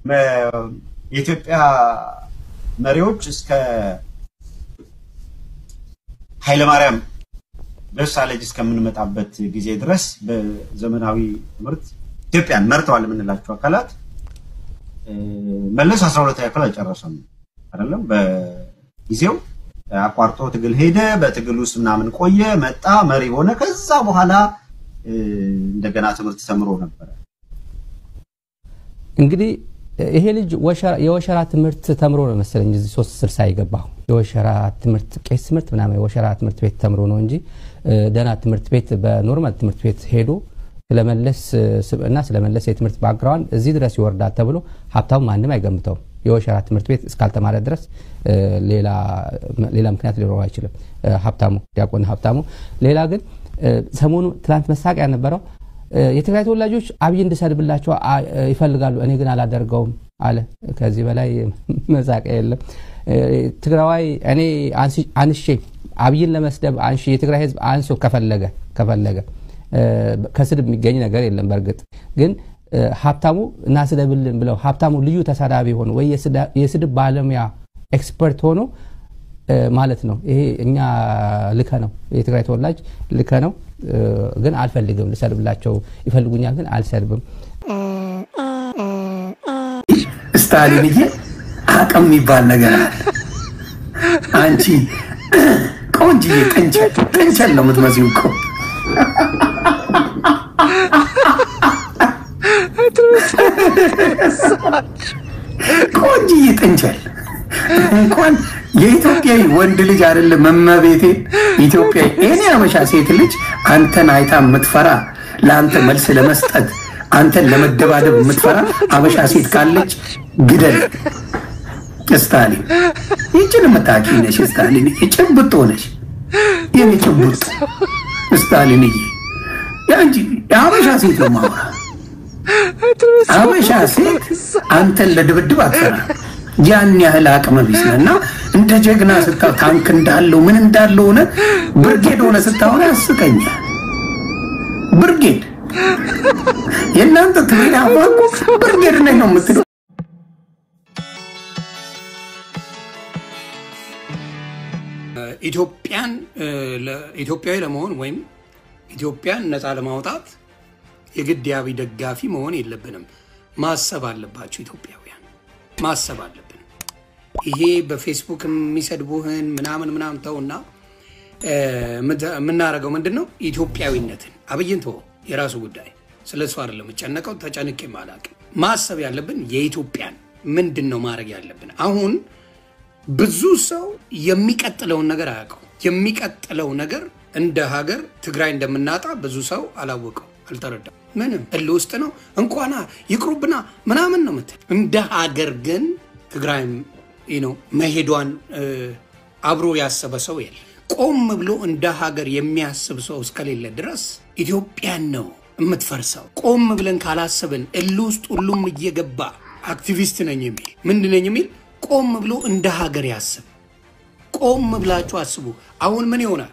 የኢትዮጵያ መሪዎች እስከ ኃይለማርያም ደሳለኝ እስከምንመጣበት ጊዜ ድረስ በዘመናዊ ትምህርት ኢትዮጵያን መርተዋል የምንላቸው አካላት መለስ አስራ ሁለተኛ ክፍል አልጨረሰም አይደለም። በጊዜው አቋርጦ ትግል ሄደ። በትግል ውስጥ ምናምን ቆየ፣ መጣ፣ መሪ ሆነ። ከዛ በኋላ እንደገና ትምህርት ተምሮ ነበረ። እንግዲህ ይሄ ልጅ የወሸራ ትምህርት ተምሮ ነው መሰለኝ እዚህ ሶስት ስልሳ የገባው የወሸራ ትምህርት ቄስ ትምህርት ምናምን የወሸራ ትምህርት ቤት ተምሮ ነው እንጂ ደህና ትምህርት ቤት በኖርማል ትምህርት ቤት ሄዶ ስለመለስ እና ስለመለስ የትምህርት ባክግራውንድ እዚህ ድረስ ይወርዳል ተብሎ ሀብታሙ ማንም አይገምተውም። የወሸራ ትምህርት ቤት እስካልተማረ ድረስ ሌላ ምክንያት ሊኖረው አይችልም። ሀብታሙ ዲያቆን ሀብታሙ። ሌላ ግን ሰሞኑ ትናንት መሳቂያ ነበረው የትግራይ ተወላጆች አብይ እንድሰድብላቸው ይፈልጋሉ፣ እኔ ግን አላደርገውም አለ። ከዚህ በላይ መሳቂያ የለም። ትግራዋይ እኔ አንሼ አብይን ለመስደብ አንሺ የትግራይ ህዝብ አንሶ ከፈለገ ከፈለገ ከስድብ የሚገኝ ነገር የለም። በእርግጥ ግን ሀብታሙ እናስደብልን ብለው ሀብታሙ ልዩ ተሳዳቢ ሆኖ ወይ የስድብ ባለሙያ ኤክስፐርት ሆኖ ማለት ነው። ይሄ እኛ ልከ ነው የትግራይ ተወላጅ ልከ ነው፣ ግን አልፈልግም ልሰድብላቸው ይፈልጉኛል፣ ግን አልሰድብም። ስታሊንዬ አቅም የሚባል ነገር አለ። አንቺ ቆንጅዬ ጥንቸል ጥንቸል ነው የምትመስይው እኮ ቆንጅዬ ጥንቸል እንኳን የኢትዮጵያዊ ወንድ ልጅ አይደለም መመቤቴ ኢትዮጵያዊ እኔ አበሻ ሴት ልጅ አንተን አይታ የምትፈራ ለአንተ መልስ ለመስጠት አንተን ለመደባደብ የምትፈራ አበሻ ሴት ካለች ግደል። ስታሊን ይችን የምታኪ ነሽ። ስታሊን ጭብጦ ነሽ። የኔ ጭብጦ ስታሊንዬ፣ ያንቺ የአበሻ ሴት ነው ማውራ። አበሻ ሴት አንተን ለድብድብ አትፈራ። ያን ያህል አቅመ ቢስ ነህ እና እንደ ጀግና ስታ ታንክ እንዳለው ምን እንዳለው ሆነ ብርጌድ ሆነ ስታሆነ ያስቀኛል። ብርጌድ የእናንተ ትቤት አፋቁ ብርጌድ ነኝ ነው የምትለው። ኢትዮጵያን ኢትዮጵያዊ ለመሆን ወይም ኢትዮጵያን ነፃ ለማውጣት የግድ የአብይ ደጋፊ መሆን የለብንም። ማሰብ አለባቸው ኢትዮጵያውያን፣ ማሰብ አለብን። ይሄ በፌስቡክ የሚሰድቡህን ምናምን ምናምን ተውና የምናደርገው ምንድን ነው? ኢትዮጵያዊነትን አብይን ተወው፣ የራሱ ጉዳይ። ስለ እሱ አይደለም የምጨነቀው፣ ተጨንቄ አላውቅም። ማሰብ ያለብን የኢትዮጵያን ምንድን ነው ማድረግ ያለብን አሁን ብዙ ሰው የሚቀጥለውን ነገር አያውቀው። የሚቀጥለው ነገር እንደ ሀገር ትግራይ እንደምናጣ ብዙ ሰው አላወቀው፣ አልተረዳም። ምንም እል ውስጥ ነው እንኳና ይቅሩብና ምናምን ነው ምትል። እንደ ሀገር ግን ትግራይ ነው መሄዷን አብሮ ያሰበ ሰው የለም። ቆም ብሎ እንደ ሀገር የሚያስብ ሰው እስከሌለ ድረስ ኢትዮጵያን ነው የምትፈርሰው። ቆም ብለን ካላሰብን እል ውስጥ ሁሉም እየገባ አክቲቪስት ነኝ የሚል ምንድን ነኝ የሚል ቆም ብሎ እንደ ሀገር ያስብ። ቆም ብላችሁ አስቡ። አሁን ምን ይሆናል?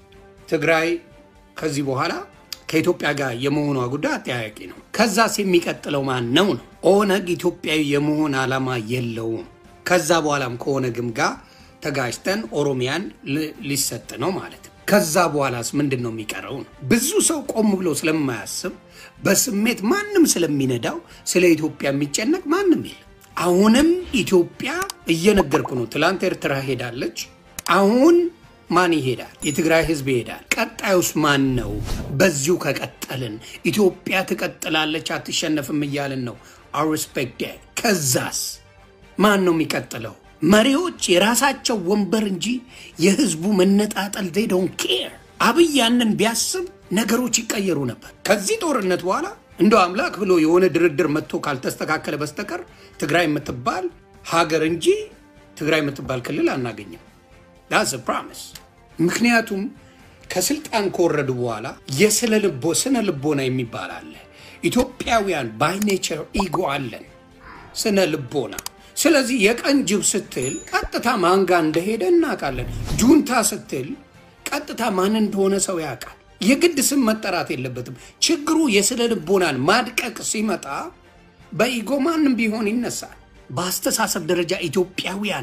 ትግራይ ከዚህ በኋላ ከኢትዮጵያ ጋር የመሆኗ ጉዳይ አጠያያቂ ነው። ከዛስ የሚቀጥለው ማን ነው ነው? ኦነግ ኢትዮጵያዊ የመሆን ዓላማ የለውም። ከዛ በኋላም ከኦነግም ጋር ተጋጅተን ኦሮሚያን ሊሰጥ ነው ማለት ነው። ከዛ በኋላስ ምንድን ነው የሚቀረው ነው? ብዙ ሰው ቆም ብሎ ስለማያስብ በስሜት ማንም ስለሚነዳው ስለ ኢትዮጵያ የሚጨነቅ ማንም የለም። አሁንም ኢትዮጵያ እየነገርኩ ነው። ትላንት ኤርትራ ሄዳለች። አሁን ማን ይሄዳል? የትግራይ ህዝብ ይሄዳል። ቀጣዩስ ማን ነው? በዚሁ ከቀጠልን ኢትዮጵያ ትቀጥላለች፣ አትሸነፍም እያልን ነው። አርስፔክት ከዛስ ማን ነው የሚቀጥለው? መሪዎች የራሳቸው ወንበር እንጂ የህዝቡ መነጣጠል they don't care። አብይ ያንን ቢያስብ ነገሮች ይቀየሩ ነበር። ከዚህ ጦርነት በኋላ እንደው አምላክ ብሎ የሆነ ድርድር መጥቶ ካልተስተካከለ በስተቀር ትግራይ የምትባል ሀገር እንጂ ትግራይ የምትባል ክልል አናገኝም። ዳስ ፕሮሚስ። ምክንያቱም ከስልጣን ከወረዱ በኋላ የስነ ልቦ ስነ ልቦና የሚባል አለ። ኢትዮጵያውያን ባይ ኔቸር ኢጎ አለን፣ ስነ ልቦና። ስለዚህ የቀን ጅብ ስትል ቀጥታ ማን ጋር እንደሄደ እናውቃለን። ጁንታ ስትል ቀጥታ ማን እንደሆነ ሰው ያውቃል። የግድ ስም መጠራት የለበትም። ችግሩ የስነ ልቦናን ማድቀቅ ሲመጣ በኢጎ ማንም ቢሆን ይነሳል። በአስተሳሰብ ደረጃ ኢትዮጵያውያን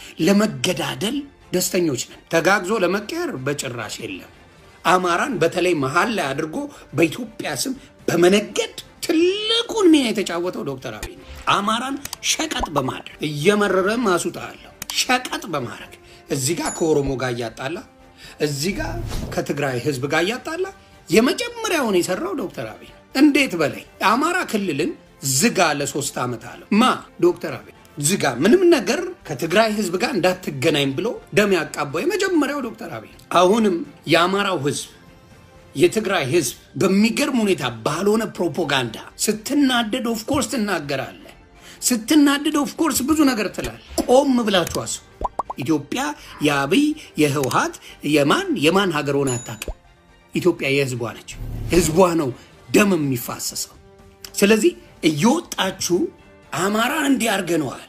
ለመገዳደል ደስተኞች ነን። ተጋግዞ ለመቀየር በጭራሽ የለም። አማራን በተለይ መሀል ላይ አድርጎ በኢትዮጵያ ስም በመነገድ ትልቁን ሚና የተጫወተው ዶክተር አብይ ነው። አማራን ሸቀጥ በማድረግ እየመረረ ማሱጣለሁ ሸቀጥ በማድረግ እዚህ ጋር ከኦሮሞ ጋር እያጣላ እዚህ ጋር ከትግራይ ህዝብ ጋር እያጣላ የመጀመሪያውን የሰራው ዶክተር አብይ ነው። እንዴት በላይ አማራ ክልልን ዝጋ ለሶስት ዓመት አለው ማ ዶክተር አብይ ዝጋ፣ ምንም ነገር ከትግራይ ህዝብ ጋር እንዳትገናኝ ብሎ ደም ያቃባው የመጀመሪያው ዶክተር አብይ ነው። አሁንም የአማራው ህዝብ የትግራይ ህዝብ በሚገርም ሁኔታ ባልሆነ ፕሮፓጋንዳ ስትናደድ ኦፍኮርስ ትናገራለህ። ስትናደድ ኦፍኮርስ ብዙ ነገር ትላለህ። ቆም ብላችሁ አስቡ። ኢትዮጵያ የአብይ የህወሀት የማን የማን ሀገር ሆነ አታውቅም። ኢትዮጵያ የህዝቧ ነች። ህዝቧ ነው ደም የሚፋሰሰው። ስለዚህ እየወጣችሁ አማራን እንዲህ አርገነዋል፣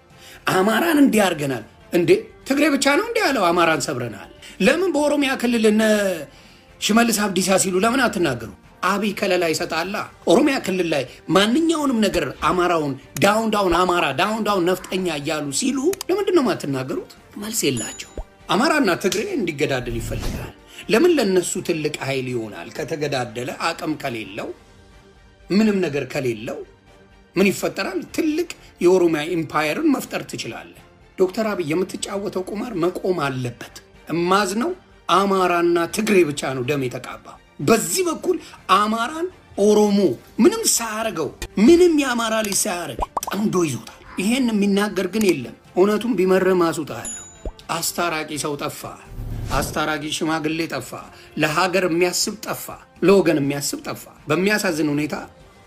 አማራን እንዲህ አርገናል። እንዴ ትግሬ ብቻ ነው እንዲህ ያለው አማራን ሰብረናል። ለምን በኦሮሚያ ክልል እነ ሽመልስ አብዲሳ ሲሉ ለምን አትናገሩ? አብይ ከለላ ይሰጣላ። ኦሮሚያ ክልል ላይ ማንኛውንም ነገር አማራውን ዳውን ዳውን አማራ ዳውን ዳውን ነፍጠኛ እያሉ ሲሉ ለምንድን ነው የማትናገሩት? መልስ የላቸው። አማራና ትግሬ እንዲገዳደል ይፈልጋል። ለምን ለነሱ ትልቅ ኃይል ይሆናል። ከተገዳደለ አቅም ከሌለው ምንም ነገር ከሌለው ምን ይፈጠራል? ትልቅ የኦሮሚያ ኢምፓየርን መፍጠር ትችላለህ። ዶክተር አብይ የምትጫወተው ቁማር መቆም አለበት። እማዝነው አማራና ትግሬ ብቻ ነው ደም የተቃባ። በዚህ በኩል አማራን ኦሮሞ ምንም ሳያረገው ምንም የአማራ ልጅ ሳያረግ ጠምዶ ይዞታል። ይሄን የሚናገር ግን የለም። እውነቱን ቢመርህ ማሱጣለሁ። አስታራቂ ሰው ጠፋ። አስታራቂ ሽማግሌ ጠፋ። ለሀገር የሚያስብ ጠፋ። ለወገን የሚያስብ ጠፋ። በሚያሳዝን ሁኔታ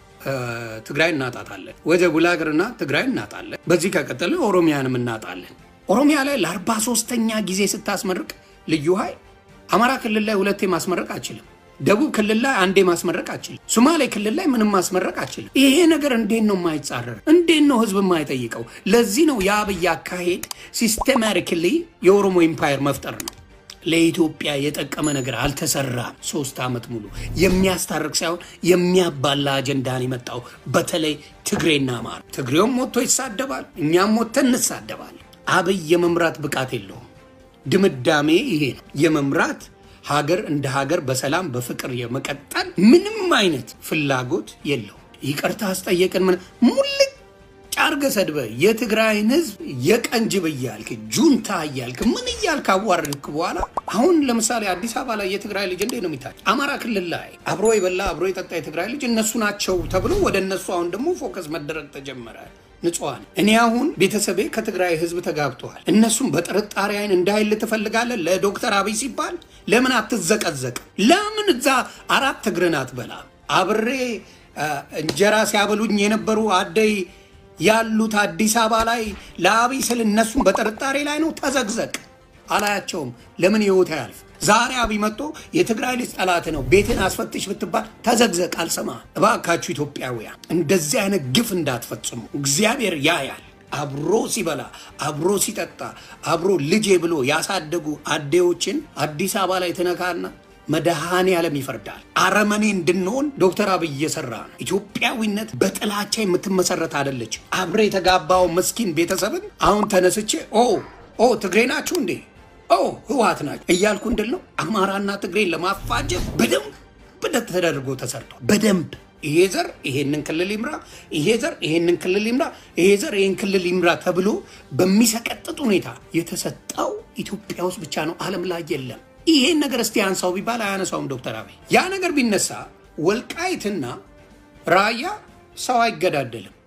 ትግራይ እናጣታለን። ወደ ቡላግርና ትግራይ እናጣለን። በዚህ ከቀጠለ ኦሮሚያንም እናጣለን። ኦሮሚያ ላይ ለአርባ ሶስተኛ ጊዜ ስታስመርቅ ልዩ ኃይል አማራ ክልል ላይ ሁለቴ ማስመረቅ አችልም። ደቡብ ክልል ላይ አንዴ ማስመረቅ አችልም። ሶማሌ ክልል ላይ ምንም ማስመረቅ አችልም። ይሄ ነገር እንዴት ነው የማይጻረር? እንዴት ነው ህዝብ የማይጠይቀው? ለዚህ ነው የአብይ አካሄድ ሲስተማቲክሊ የኦሮሞ ኢምፓየር መፍጠር ነው። ለኢትዮጵያ የጠቀመ ነገር አልተሰራም። ሶስት ዓመት ሙሉ የሚያስታርቅ ሳይሆን የሚያባላ አጀንዳን የመጣው በተለይ ትግሬና አማራ። ትግሬውም ሞቶ ይሳደባል፣ እኛም ሞተን እንሳደባለን። አብይ የመምራት ብቃት የለውም። ድምዳሜ ይሄ ነው። የመምራት ሀገር እንደ ሀገር በሰላም በፍቅር የመቀጠል ምንም አይነት ፍላጎት የለውም። ይቅርታ አስጠየቅን ምን ሙልጭ አርገህ ሰድበህ የትግራይን ህዝብ የቀንጅብ እያልክ ጁንታ እያልክ ምን እያልክ አዋረድክ በኋላ አሁን ለምሳሌ አዲስ አበባ ላይ የትግራይ ልጅ እንዴት ነው የሚታይ? አማራ ክልል ላይ አብሮ የበላ አብሮ የጠጣ የትግራይ ልጅ እነሱ ናቸው ተብሎ ወደ እነሱ አሁን ደግሞ ፎከስ መደረግ ተጀመረ። ንጹሐን እኔ አሁን ቤተሰቤ ከትግራይ ህዝብ ተጋብተዋል። እነሱም በጥርጣሬ አይን እንዳይል ትፈልጋለህ? ለዶክተር አብይ ሲባል ለምን አትዘቀዘቅም? ለምን እዛ አራት እግርን አትበላ? አብሬ እንጀራ ሲያበሉኝ የነበሩ አደይ ያሉት አዲስ አበባ ላይ ለአብይ ስል እነሱም በጥርጣሬ ላይ ነው። ተዘግዘቅ አላያቸውም። ለምን ህይወት አያልፍ? ዛሬ አብይ መጥቶ የትግራይ ልጅ ጠላት ነው ቤትን አስፈትሽ ብትባል ተዘግዘቅ፣ አልሰማ። እባካችሁ ኢትዮጵያውያን እንደዚህ አይነት ግፍ እንዳትፈጽሙ። እግዚአብሔር ያያል። አብሮ ሲበላ አብሮ ሲጠጣ አብሮ ልጄ ብሎ ያሳደጉ አዴዎችን አዲስ አበባ ላይ ትነካና መድኃኔ ዓለም ይፈርዳል። አረመኔ እንድንሆን ዶክተር አብይ እየሰራ ነው። ኢትዮጵያዊነት በጥላቻ የምትመሰረት አይደለች። አብሬ የተጋባው ምስኪን ቤተሰብን አሁን ተነስቼ ኦ ኦ ትግሬ ናችሁ እንዴ ኦ ህወሓት ናቸው እያልኩ እንድል ነው። አማራና ትግሬን ለማፋጀት በደንብ ተደርጎ ተሰርቷል። በደንብ ይሄ ዘር ይሄንን ክልል ይምራ፣ ይሄ ዘር ይሄንን ክልል ይምራ፣ ይሄ ዘር ይሄን ክልል ይምራ ተብሎ በሚሰቀጥጥ ሁኔታ የተሰጠው ኢትዮጵያ ውስጥ ብቻ ነው፣ ዓለም ላይ የለም። ይሄን ነገር እስቲ አንሳው ቢባል አያነሳውም ዶክተር አብይ። ያ ነገር ቢነሳ ወልቃይትና ራያ ሰው አይገዳደልም።